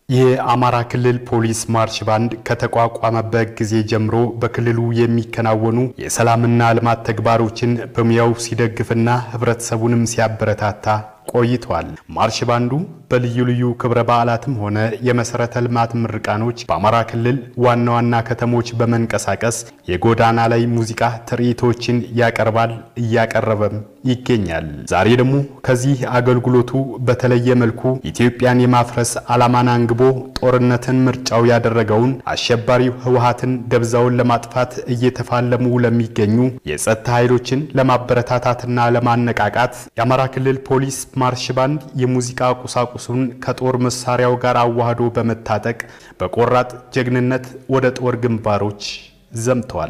የአማራ ክልል ፖሊስ ማርሽ ባንድ ከተቋቋመበት ጊዜ ጀምሮ በክልሉ የሚከናወኑ የሰላምና ልማት ተግባሮችን በሙያው ሲደግፍና ሕብረተሰቡንም ሲያበረታታ ቆይቷል። ማርሽ ባንዱ በልዩ ልዩ ክብረ በዓላትም ሆነ የመሰረተ ልማት ምርቃኖች በአማራ ክልል ዋና ዋና ከተሞች በመንቀሳቀስ የጎዳና ላይ ሙዚቃ ትርኢቶችን ያቀርባል፣ እያቀረበም ይገኛል። ዛሬ ደግሞ ከዚህ አገልግሎቱ በተለየ መልኩ ኢትዮጵያን የማፍረስ ዓላማን አንግቦ ጦርነትን ምርጫው ያደረገውን አሸባሪው ህወሓትን ደብዛውን ለማጥፋት እየተፋለሙ ለሚገኙ የጸጥታ ኃይሎችን ለማበረታታትና ለማነቃቃት የአማራ ክልል ፖሊስ ማርሽ ባንድ የሙዚቃ ቁሳቁሱን ከጦር መሳሪያው ጋር አዋህዶ በመታጠቅ በቆራጥ ጀግንነት ወደ ጦር ግንባሮች ዘምተዋል።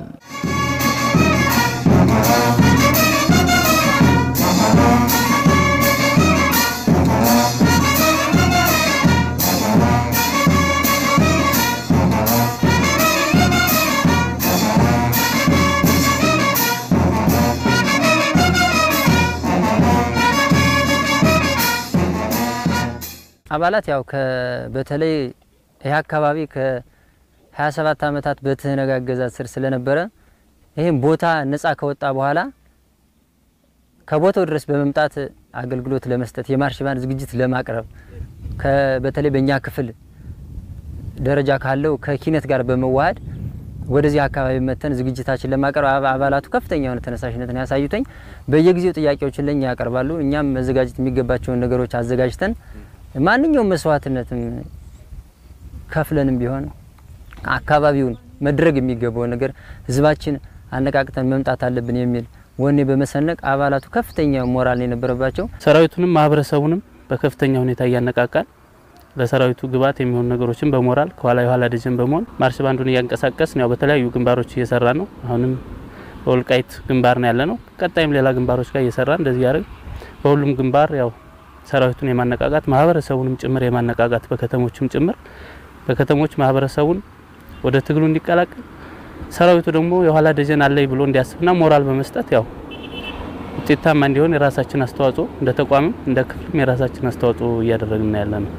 አባላት ያው በተለይ ይህ አካባቢ ከ27 ዓመታት በትህነግ አገዛዝ ስር ስለነበረ ይህም ቦታ ነጻ ከወጣ በኋላ ከቦታው ድረስ በመምጣት አገልግሎት ለመስጠት የማርሽ ባንድ ዝግጅት ለማቅረብ በተለይ በእኛ ክፍል ደረጃ ካለው ከኪነት ጋር በመዋሃድ ወደዚህ አካባቢ መተን ዝግጅታችን ለማቅረብ አባላቱ ከፍተኛ የሆነ ተነሳሽነትን ያሳዩተኝ በየጊዜው ጥያቄዎችን ለኛ ያቀርባሉ። እኛም መዘጋጀት የሚገባቸውን ነገሮች አዘጋጅተን ማንኛውም መስዋዕትነትም ከፍለንም ቢሆን አካባቢውን መድረግ የሚገባውን ነገር ህዝባችን አነቃቅተን መምጣት አለብን የሚል ወኔ በመሰነቅ አባላቱ ከፍተኛ ሞራል የነበረባቸው ሰራዊቱንም ማህበረሰቡንም በከፍተኛ ሁኔታ እያነቃቃል ለሰራዊቱ ግብዓት የሚሆኑ ነገሮችን በሞራል ከኋላ የኋላ ደጀን በመሆን ማርሽ ባንዱን እያንቀሳቀስን ያው በተለያዩ ግንባሮች እየሰራ ነው። አሁንም በወልቃይት ግንባር ነው ያለ ነው። ቀጣይም ሌላ ግንባሮች ጋር እየሰራ እንደዚህ ያደርግ በሁሉም ግንባር ያው ሰራዊቱን የማነቃቃት ማህበረሰቡንም ጭምር የማነቃቃት በከተሞችም ጭምር በከተሞች ማህበረሰቡን ወደ ትግሉ እንዲቀላቀል ሰራዊቱ ደግሞ የኋላ ደጀን አለይ ብሎ እንዲያስብና ሞራል በመስጠት ያው ውጤታማ እንዲሆን የራሳችን አስተዋጽኦ እንደ ተቋምም እንደ ክፍልም የራሳችን አስተዋጽኦ እያደረግን ያለ ነው።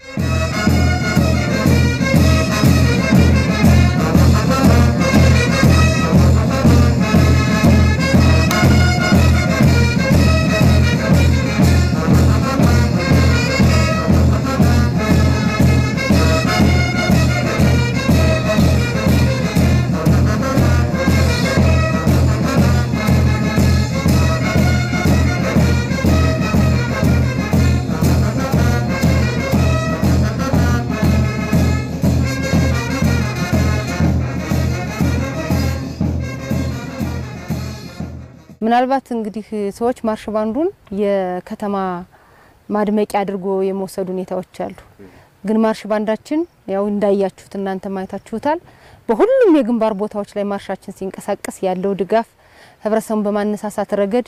ምናልባት እንግዲህ ሰዎች ማርሽ ባንዱን የከተማ ማድመቂያ አድርጎ የመውሰድ ሁኔታዎች አሉ። ግን ማርሽ ባንዳችን ያው እንዳያችሁት እናንተ ማየታችሁታል። በሁሉም የግንባር ቦታዎች ላይ ማርሻችን ሲንቀሳቀስ ያለው ድጋፍ ህብረተሰቡን በማነሳሳት ረገድ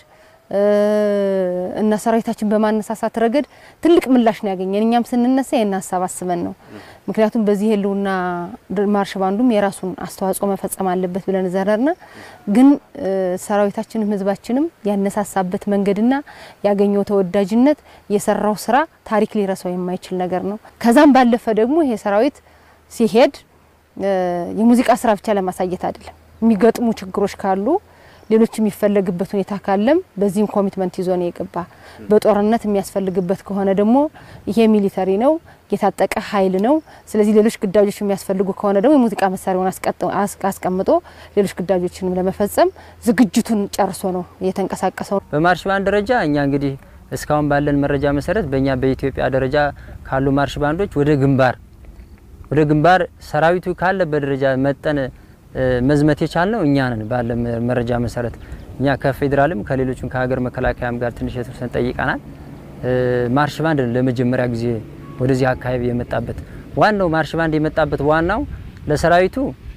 እና ሰራዊታችን በማነሳሳት ረገድ ትልቅ ምላሽ ነው ያገኘን። እኛም ስንነሳ ይህን ሀሳብ አስበን ነው። ምክንያቱም በዚህ ህልውና ማርሽ ባንዱም የራሱን አስተዋጽኦ መፈጸም አለበት ብለን ዘረርና ግን ሰራዊታችንም ህዝባችንም ያነሳሳበት መንገድና ያገኘው ተወዳጅነት የሰራው ስራ ታሪክ ሊረሳው የማይችል ነገር ነው። ከዛም ባለፈ ደግሞ ይሄ ሰራዊት ሲሄድ የሙዚቃ ስራ ብቻ ለማሳየት አይደለም። የሚገጥሙ ችግሮች ካሉ ሌሎች የሚፈለግበት ሁኔታ ካለም በዚህም ኮሚትመንት ይዞ ነው የገባ። በጦርነት የሚያስፈልግበት ከሆነ ደግሞ ይሄ ሚሊተሪ ነው፣ የታጠቀ ኃይል ነው። ስለዚህ ሌሎች ግዳጆች የሚያስፈልጉ ከሆነ ደግሞ የሙዚቃ መሳሪያውን አስቀምጦ ሌሎች ግዳጆችንም ለመፈጸም ዝግጅቱን ጨርሶ ነው የተንቀሳቀሰው። በማርሽ ባንድ ደረጃ እኛ እንግዲህ እስካሁን ባለን መረጃ መሰረት በእኛ በኢትዮጵያ ደረጃ ካሉ ማርሽ ባንዶች ወደ ግንባር ወደ ግንባር ሰራዊቱ ካለበት ደረጃ መጠን መዝመት የቻልነው እኛ ነን። ባለ መረጃ መሰረት እኛ ከፌዴራልም ከሌሎችም ከሀገር መከላከያም ጋር ትንሽ የተወሰነ ጠይቀናል። ማርሽ ባንድ ለመጀመሪያ ጊዜ ወደዚህ አካባቢ የመጣበት ዋናው ማርሽ ባንድ የመጣበት ዋናው ለሰራዊቱ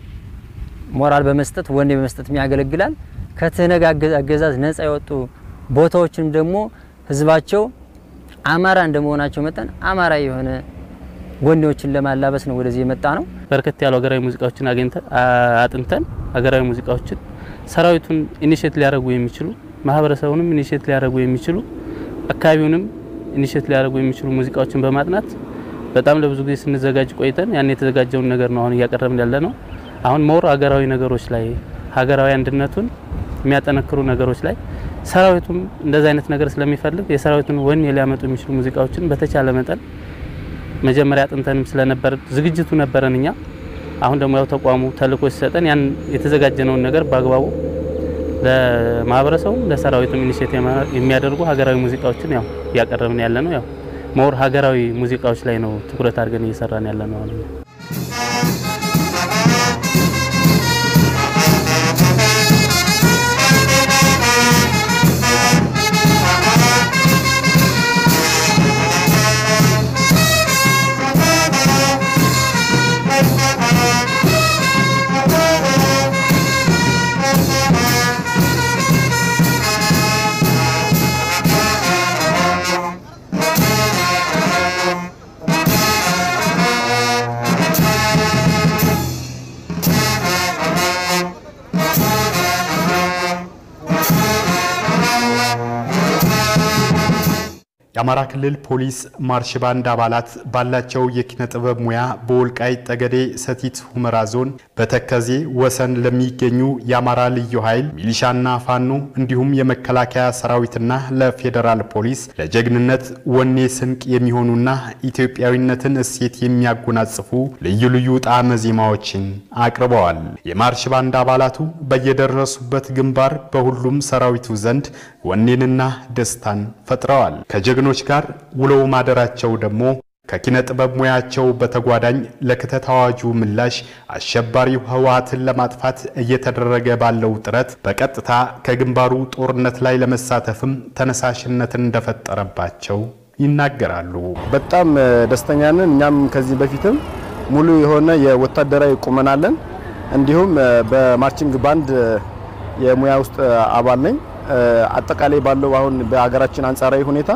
ሞራል በመስጠት ወኔ በመስጠት ያገለግላል። ከትህነግ አገዛዝ ነጻ የወጡ ቦታዎችንም ደግሞ ህዝባቸው አማራ እንደመሆናቸው መጠን አማራ የሆነ ወኔዎችን ለማላበስ ነው ወደዚህ የመጣ ነው። በርከት ያሉ ሀገራዊ ሙዚቃዎችን አግኝተን አጥንተን ሀገራዊ ሙዚቃዎችን ሰራዊቱን ኢኒሼት ሊያደርጉ የሚችሉ ማህበረሰቡንም ኢኒሼት ሊያደርጉ የሚችሉ አካባቢውንም ኢኒሼት ሊያደርጉ የሚችሉ ሙዚቃዎችን በማጥናት በጣም ለብዙ ጊዜ ስንዘጋጅ ቆይተን ያን የተዘጋጀውን ነገር ነው አሁን እያቀረብን ያለ ነው። አሁን ሞር ሀገራዊ ነገሮች ላይ ሀገራዊ አንድነቱን የሚያጠነክሩ ነገሮች ላይ ሰራዊቱም እንደዚህ አይነት ነገር ስለሚፈልግ የሰራዊቱን ወኔ ሊያመጡ የሚችሉ ሙዚቃዎችን በተቻለ መጠን መጀመሪያ አጥንተንም ስለነበር ዝግጅቱ ነበረን እኛ። አሁን ደግሞ ያው ተቋሙ ተልእኮ ሲሰጠን ያን የተዘጋጀነውን ነገር በአግባቡ ለማህበረሰቡ ለሰራዊቱም ኢኒሼቲቭ የሚያደርጉ ሀገራዊ ሙዚቃዎችን ያው እያቀረብን ያለ ነው። ያው ሞር ሀገራዊ ሙዚቃዎች ላይ ነው ትኩረት አድርገን እየሰራን ያለ ነው አሁን። የአማራ ክልል ፖሊስ ማርሽ ባንድ አባላት ባላቸው የኪነ ጥበብ ሙያ በወልቃይት ጠገዴ ሰቲት ሁመራ ዞን በተከዜ ወሰን ለሚገኙ የአማራ ልዩ ኃይል ሚሊሻና ፋኖ እንዲሁም የመከላከያ ሰራዊትና ለፌዴራል ፖሊስ ለጀግንነት ወኔ ስንቅ የሚሆኑና ኢትዮጵያዊነትን እሴት የሚያጎናጽፉ ልዩ ልዩ ጣዕመ ዜማዎችን አቅርበዋል። የማርሽ ባንድ አባላቱ በየደረሱበት ግንባር በሁሉም ሰራዊቱ ዘንድ ወኔንና ደስታን ፈጥረዋል። ከጀግኖች ጋር ውለው ማደራቸው ደግሞ ከኪነ ጥበብ ሙያቸው በተጓዳኝ ለክተት አዋጁ ምላሽ አሸባሪው ህወሓትን ለማጥፋት እየተደረገ ባለው ጥረት በቀጥታ ከግንባሩ ጦርነት ላይ ለመሳተፍም ተነሳሽነትን እንደፈጠረባቸው ይናገራሉ። በጣም ደስተኛ ነን። እኛም ከዚህ በፊትም ሙሉ የሆነ የወታደራዊ ቁመና አለን። እንዲሁም በማርቺንግ ባንድ የሙያ ውስጥ አባል ነኝ። አጠቃላይ ባለው አሁን በሀገራችን አንጻራዊ ሁኔታ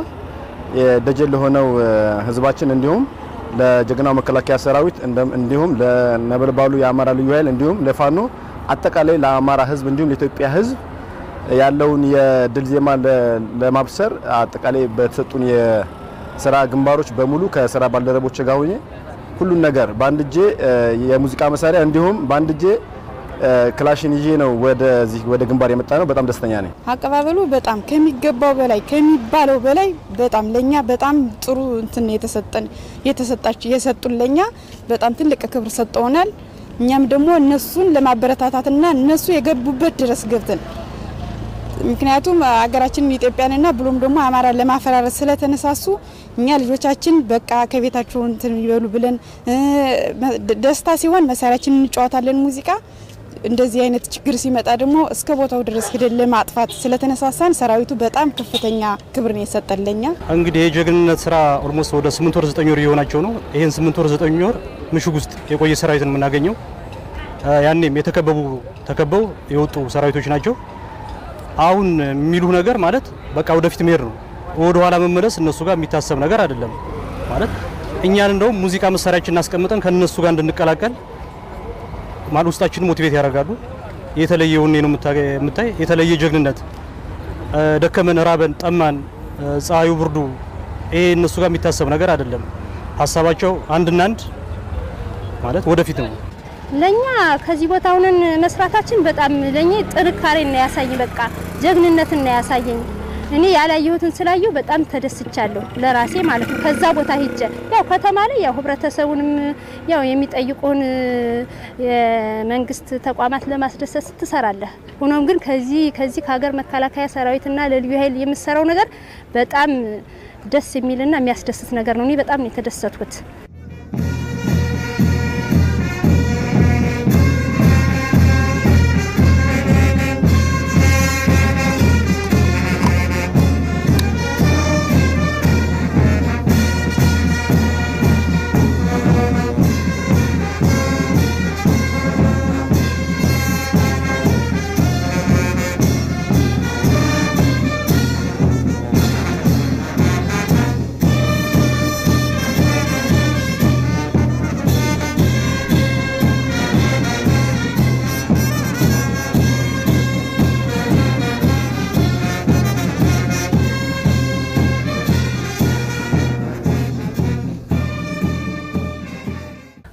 ደጀን ለሆነው ህዝባችን እንዲሁም ለጀግናው መከላከያ ሰራዊት እንዲሁም ለነበልባሉ የአማራ ልዩ ኃይል እንዲሁም ለፋኖ አጠቃላይ ለአማራ ህዝብ እንዲሁም ለኢትዮጵያ ህዝብ ያለውን የድል ዜማ ለማብሰር አጠቃላይ በተሰጡን የስራ ግንባሮች በሙሉ ከስራ ባልደረቦች ጋር ሆኜ ሁሉን ነገር በአንድ እጄ የሙዚቃ መሳሪያ እንዲሁም በአንድ እጄ ክላሽን ይዤ ነው ወደዚህ ወደ ግንባር የመጣ ነው። በጣም ደስተኛ ነኝ። አቀባበሉ በጣም ከሚገባው በላይ ከሚባለው በላይ በጣም ለኛ በጣም ጥሩ እንትን የተሰጠን የተሰጣች የሰጡን ለኛ በጣም ትልቅ ክብር ሰጠውናል። እኛም ደግሞ እነሱን ለማበረታታትና እነሱ የገቡበት ድረስ ገብተን ምክንያቱም ሀገራችንን ኢትዮጵያንና ብሎም ደግሞ አማራ ለማፈራረስ ስለተነሳሱ እኛ ልጆቻችን በቃ ከቤታቸው እንትን ይበሉ ብለን ደስታ ሲሆን መሳሪያችን እንጫወታለን ሙዚቃ እንደዚህ አይነት ችግር ሲመጣ ደግሞ እስከ ቦታው ድረስ ሄደን ለማጥፋት ስለተነሳሳን ሰራዊቱ በጣም ከፍተኛ ክብር ነው የሰጠን ለኛ። እንግዲህ የጀግንነት ስራ ኦልሞስት ወደ ስምንት ወር ዘጠኝ ወር የሆናቸው ነው። ይህን ስምንት ወር ዘጠኝ ወር ምሽግ ውስጥ የቆየ ሰራዊትን የምናገኘው ያኔም የተከበቡ ተከበው የወጡ ሰራዊቶች ናቸው። አሁን የሚሉ ነገር ማለት በቃ ወደፊት መሄድ ነው። ወደ ኋላ መመለስ እነሱ ጋር የሚታሰብ ነገር አይደለም። ማለት እኛን እንደውም ሙዚቃ መሳሪያችን እናስቀምጠን ከነሱ ጋር እንድንቀላቀል ማለት ውስጣችን ሞቲቬት ያደርጋሉ። የተለየ ወኔ ነው የምታይ፣ የተለየ ጀግንነት። ደከመን፣ ራበን፣ ጠማን፣ ፀሐዩ፣ ብርዱ ይሄ እነሱ ጋር የሚታሰብ ነገር አይደለም። ሀሳባቸው አንድና አንድ ማለት ወደፊት ነው። ለኛ ከዚህ ቦታ ሆነን መስራታችን በጣም ለኛ ጥንካሬ እና ያሳይ በቃ ጀግንነት እና ያሳየኝ እኔ ያላየሁትን ስላየሁ በጣም ተደስቻለሁ ለራሴ ማለት ነው። ከዛ ቦታ ሂጀ ያው ከተማ ላይ ያው ህብረተሰቡንም ያው የሚጠይቁን የመንግስት ተቋማት ለማስደሰት ትሰራለህ። ሆኖም ግን ከዚህ ከዚህ ከሀገር መከላከያ ሰራዊትና ለልዩ ኃይል የምሰራው ነገር በጣም ደስ የሚልና የሚያስደስት ነገር ነው። እኔ በጣም ነው የተደሰትኩት።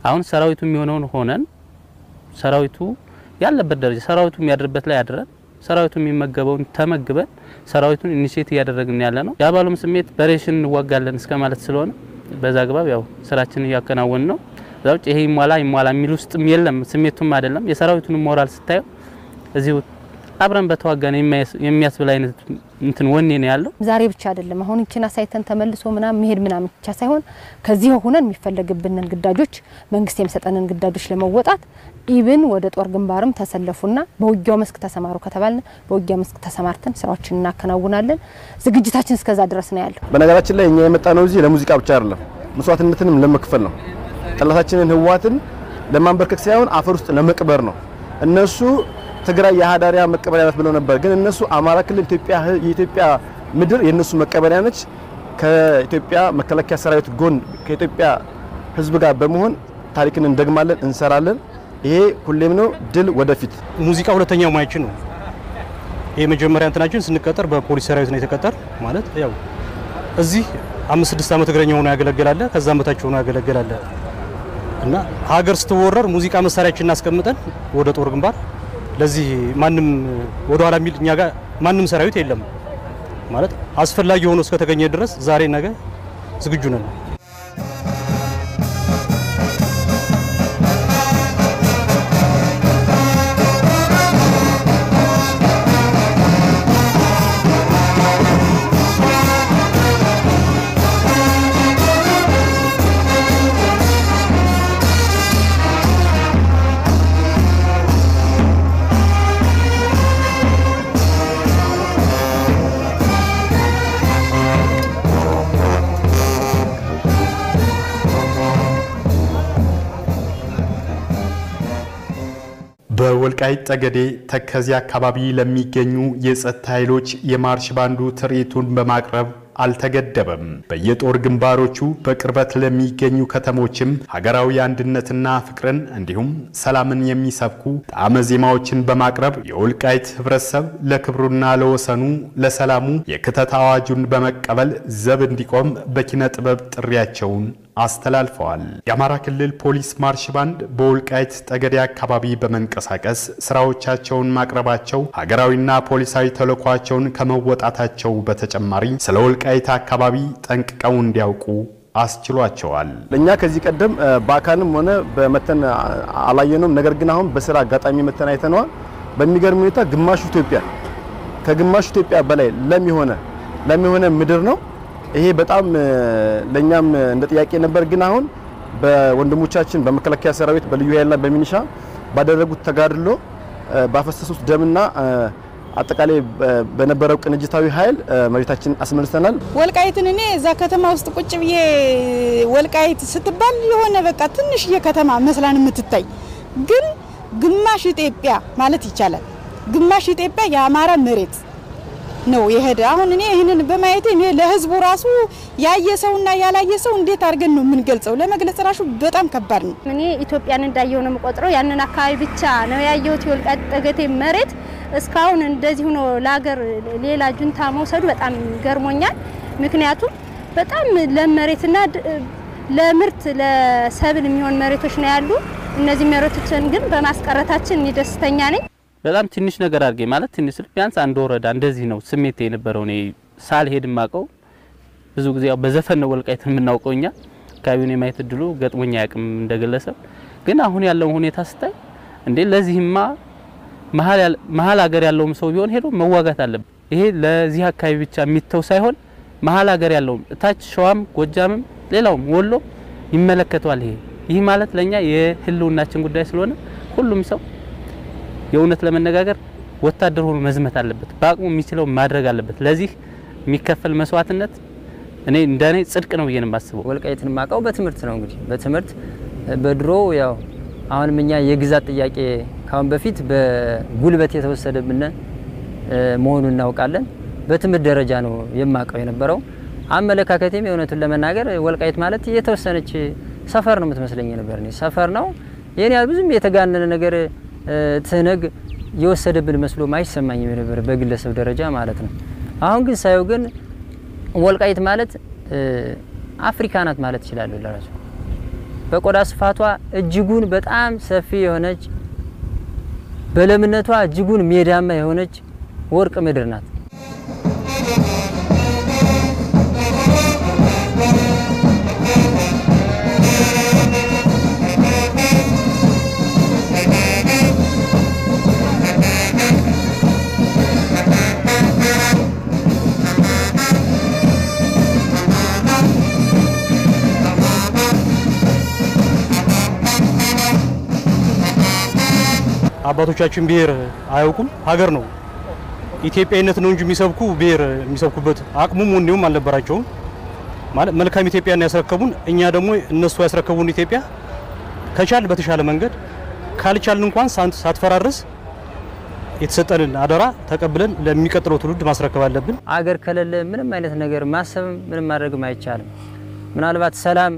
አሁን ሰራዊቱ የሚሆነውን ሆነን ሰራዊቱ ያለበት ደረጃ ሰራዊቱ የሚያድርበት ላይ አድረን ሰራዊቱ የሚመገበውን ተመግበን ሰራዊቱን ኢኒሼት እያደረግን ያለ ነው። የአባሉም ስሜት በሬሽን እንዋጋለን እስከ ማለት ስለሆነ በዛ አግባብ ያው ስራችንን እያከናወን ነው። እዛ ውጭ ይሄ ይሟላ ይሟላ የሚል ውስጥም የለም፣ ስሜቱም አይደለም። የሰራዊቱን ሞራል ስታየው እዚሁ አብረን በተዋጋን የሚያስብል አይነት እንትን ወኔ ነው ያለው። ዛሬ ብቻ አይደለም አሁን ይችን አሳይተን ተመልሶ ምናምን መሄድ ምናምን ብቻ ሳይሆን ከዚህ ሆነን የሚፈለግብንን ግዳጆች መንግስት የሚሰጠንን ግዳጆች ለመወጣት ኢብን ወደ ጦር ግንባርም ተሰለፉና በውጊያው መስክ ተሰማሩ ከተባልን በውጊያ መስክ ተሰማርተን ስራዎችን እናከናውናለን። ዝግጅታችን እስከዛ ድረስ ነው ያለው። በነገራችን ላይ እኛ የመጣ ነው እዚህ ለሙዚቃ ብቻ አይደለም፣ መስዋዕትነትንም ለመክፈል ነው። ጠላታችንን ህወሓትን ለማንበርከክ ሳይሆን አፈር ውስጥ ለመቅበር ነው። እነሱ ትግራይ የሀዳሪያ መቀበሪያ ናት ብለው ነበር። ግን እነሱ አማራ ክልል ኢትዮጵያ የኢትዮጵያ ምድር የእነሱ መቀበሪያ ነች። ከኢትዮጵያ መከላከያ ሰራዊት ጎን ከኢትዮጵያ ህዝብ ጋር በመሆን ታሪክን እንደግማለን፣ እንሰራለን። ይሄ ሁሌም ነው። ድል ወደፊት። ሙዚቃ ሁለተኛው ሙያችን ነው። ይሄ መጀመሪያ እንትናችን ስንቀጠር በፖሊስ ሰራዊት ነው የተቀጠር ማለት ያው እዚህ አምስት ስድስት ዓመት እግረኛ ሆኖ ያገለግላለ ከዛም በታች ሆኖ ያገለግላለ እና ሀገር ስትወረር ሙዚቃ መሳሪያችን እናስቀምጠን ወደ ጦር ግንባር ለዚህ ማንም ወደ ኋላ የሚል እኛ ጋር ማንም ሰራዊት የለም ማለት አስፈላጊ ሆኖ እስከተገኘ ድረስ ዛሬ ነገ ዝግጁ ነን። በወልቃይት ጠገዴ ተከዜ አካባቢ ለሚገኙ የጸጥታ ኃይሎች የማርሽ ባንዱ ትርኢቱን በማቅረብ አልተገደበም። በየጦር ግንባሮቹ በቅርበት ለሚገኙ ከተሞችም ሀገራዊ አንድነትና ፍቅርን እንዲሁም ሰላምን የሚሰብኩ ጣዕመ ዜማዎችን በማቅረብ የወልቃይት ሕብረተሰብ ለክብሩና ለወሰኑ ለሰላሙ የክተት አዋጁን በመቀበል ዘብ እንዲቆም በኪነ ጥበብ ጥሪያቸውን አስተላልፈዋል። የአማራ ክልል ፖሊስ ማርሽ ባንድ በወልቃይት ጠገዴ አካባቢ በመንቀሳቀስ ስራዎቻቸውን ማቅረባቸው ሀገራዊና ፖሊሳዊ ተልዕኳቸውን ከመወጣታቸው በተጨማሪ ስለ ወልቃይት አካባቢ ጠንቅቀው እንዲያውቁ አስችሏቸዋል። ለእኛ ከዚህ ቀደም በአካልም ሆነ በመተን አላየነውም። ነገር ግን አሁን በስራ አጋጣሚ መተን አይተነዋል። በሚገርም ሁኔታ ግማሹ ኢትዮጵያ ከግማሹ ኢትዮጵያ በላይ ለም የሆነ ለም የሆነ ምድር ነው። ይሄ በጣም ለኛም እንደ ጥያቄ ነበር። ግን አሁን በወንድሞቻችን በመከላከያ ሰራዊት በልዩ ኃይልና በሚኒሻ ባደረጉት ተጋድሎ ባፈሰሱት ደምና አጠቃላይ በነበረው ቅንጅታዊ ኃይል መሬታችን አስመልሰናል። ወልቃይትን እኔ እዛ ከተማ ውስጥ ቁጭ ብዬ ወልቃይት ስትባል የሆነ በቃ ትንሽዬ ከተማ መስላን የምትታይ ግን ግማሽ ኢትዮጵያ ማለት ይቻላል። ግማሽ ኢትዮጵያ የአማራ መሬት ነው የሄደ። አሁን እኔ ይህንን በማየቴ እኔ ለህዝቡ ራሱ ያየ ሰውና ያላየ ሰው እንዴት አድርገን ነው የምንገልጸው? ለመግለጽ ራሱ በጣም ከባድ ነው። እኔ ኢትዮጵያን እንዳየው ነው የምቆጥረው። ያንን አካባቢ ብቻ ነው ያየሁት። የወልቃይት ጠገዴ መሬት እስካሁን እንደዚህ ሆኖ ለሀገር ሌላ ጁንታ መውሰዱ በጣም ገርሞኛል። ምክንያቱም በጣም ለም መሬትና ለምርት ለሰብል የሚሆን መሬቶች ነው ያሉ። እነዚህ መሬቶችን ግን በማስቀረታችን እኔ ደስተኛ ነኝ። በጣም ትንሽ ነገር አድርጌ ማለት ትንሽ ስል ቢያንስ አንድ ወረዳ እንደዚህ ነው ስሜት የነበረው። እኔ ሳልሄድ ማቀው ብዙ ጊዜ ያው በዘፈን ነው ወልቃይትን የምናውቀው እኛ አካባቢውን የማየት እድሉ ገጥሞኛ ያቅም እንደግለሰብ። ግን አሁን ያለውን ሁኔታ ስታይ እንዴ ለዚህማ መሀል ሀገር ያለውም ሰው ቢሆን ሄዶ መዋጋት አለበት። ይሄ ለዚህ አካባቢ ብቻ የሚተው ሳይሆን መሀል ሀገር ያለውም እታች ሸዋም፣ ጎጃምም፣ ሌላውም ወሎ ይመለከተዋል። ይሄ ይህ ማለት ለኛ የህልውናችን ጉዳይ ስለሆነ ሁሉም ሰው የእውነት ለመነጋገር ወታደር ሆኖ መዝመት አለበት። በአቅሙ የሚችለው ማድረግ አለበት። ለዚህ የሚከፈል መስዋዕትነት እኔ እንደኔ ጽድቅ ነው ብዬ ነው የማስበው። ወልቃይትን ማቀው በትምህርት ነው እንግዲህ በትምህርት በድሮ ያው አሁንም እኛ የግዛት ጥያቄ ካሁን በፊት በጉልበት የተወሰደብን መሆኑን እናውቃለን። በትምህርት ደረጃ ነው የማቀው የነበረው። አመለካከቴም የእውነቱን ለመናገር ወልቃይት ማለት የተወሰነች ሰፈር ነው የምትመስለኝ ነበር። እኔ ሰፈር ነው ይህን ያህል ብዙም የተጋነነ ነገር ትህነግ የወሰደብን መስሎ አይሰማኝም ነበር በግለሰብ ደረጃ ማለት ነው። አሁን ግን ሳየው ግን ወልቃይት ማለት አፍሪካ ናት ማለት እችላለሁ ለራሱ በቆዳ ስፋቷ እጅጉን በጣም ሰፊ የሆነች በለምነቷ እጅጉን ሜዳማ የሆነች ወርቅ ምድር ናት። አባቶቻችን ብሔር አያውቁም፣ ሀገር ነው ኢትዮጵያዊነት ነው እንጂ የሚሰብኩ ብሔር የሚሰብኩበት አቅሙም ወኔውም አልነበራቸውም። ማለት መልካም ኢትዮጵያን ያስረከቡን፣ እኛ ደግሞ እነሱ ያስረከቡን ኢትዮጵያ ከቻል በተሻለ መንገድ ካልቻልን እንኳን ሳትፈራርስ የተሰጠንን አደራ ተቀብለን ለሚቀጥለው ትውልድ ማስረከብ አለብን። አገር ከሌለ ምንም አይነት ነገር ማሰብም ምንም ማድረግም አይቻልም። ምናልባት ሰላም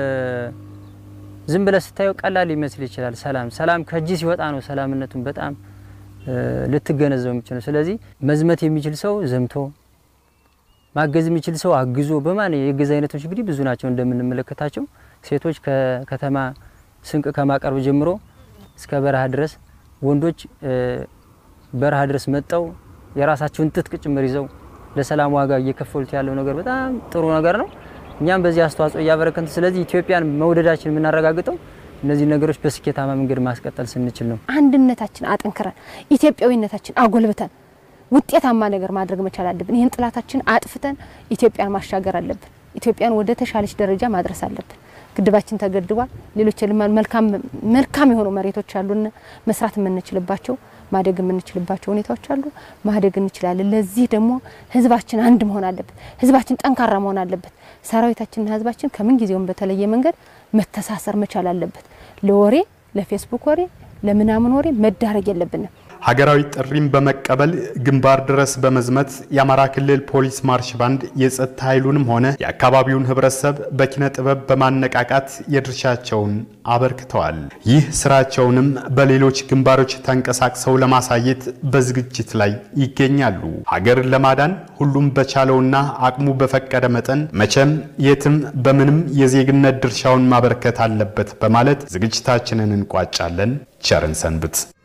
ዝም ብለህ ስታየው ቀላል ሊመስል ይችላል። ሰላም ሰላም ከእጅ ሲወጣ ነው ሰላምነቱን በጣም ልትገነዘው የምችለው። ስለዚህ መዝመት የሚችል ሰው ዘምቶ ማገዝ የሚችል ሰው አግዞ በማን የእገዛ አይነቶች እንግዲህ ብዙ ናቸው እንደምንመለከታቸው ሴቶች ከከተማ ስንቅ ከማቀርብ ጀምሮ እስከ በረሃ ድረስ ወንዶች በረሃ ድረስ መጠው የራሳቸውን ትጥቅ ጭምር ይዘው ለሰላም ዋጋ እየከፈሉት ያለው ነገር በጣም ጥሩ ነገር ነው። እኛም በዚህ አስተዋጽኦ እያበረከትን፣ ስለዚህ ኢትዮጵያን መውደዳችን የምናረጋግጠው እነዚህ ነገሮች በስኬታማ መንገድ ማስቀጠል ስንችል ነው። አንድነታችን አጠንክረን ኢትዮጵያዊነታችን አጎልብተን ውጤታማ ነገር ማድረግ መቻል አለብን። ይህን ጥላታችን አጥፍተን ኢትዮጵያን ማሻገር አለብን። ኢትዮጵያን ወደ ተሻለች ደረጃ ማድረስ አለብን። ግድባችን ተገድቧል። ሌሎች መልካም መልካም የሆኑ መሬቶች አሉን መስራት የምንችልባቸው ማደግ የምንችልባቸው ሁኔታዎች አሉ። ማደግ እንችላለን። ለዚህ ደግሞ ህዝባችን አንድ መሆን አለበት። ህዝባችን ጠንካራ መሆን አለበት። ሰራዊታችንና ህዝባችን ከምን ጊዜውም በተለየ መንገድ መተሳሰር መቻል አለበት። ለወሬ ለፌስቡክ ወሬ ለምናምን ወሬ መዳረግ የለብንም። ሀገራዊ ጥሪም በመቀበል ግንባር ድረስ በመዝመት የአማራ ክልል ፖሊስ ማርሽ ባንድ የጸጥታ ኃይሉንም ሆነ የአካባቢውን ህብረተሰብ በኪነ ጥበብ በማነቃቃት የድርሻቸውን አበርክተዋል። ይህ ስራቸውንም በሌሎች ግንባሮች ተንቀሳቅሰው ለማሳየት በዝግጅት ላይ ይገኛሉ። ሀገርን ለማዳን ሁሉም በቻለውና አቅሙ በፈቀደ መጠን መቼም የትም በምንም የዜግነት ድርሻውን ማበርከት አለበት በማለት ዝግጅታችንን እንቋጫለን። ቸርን ሰንብት።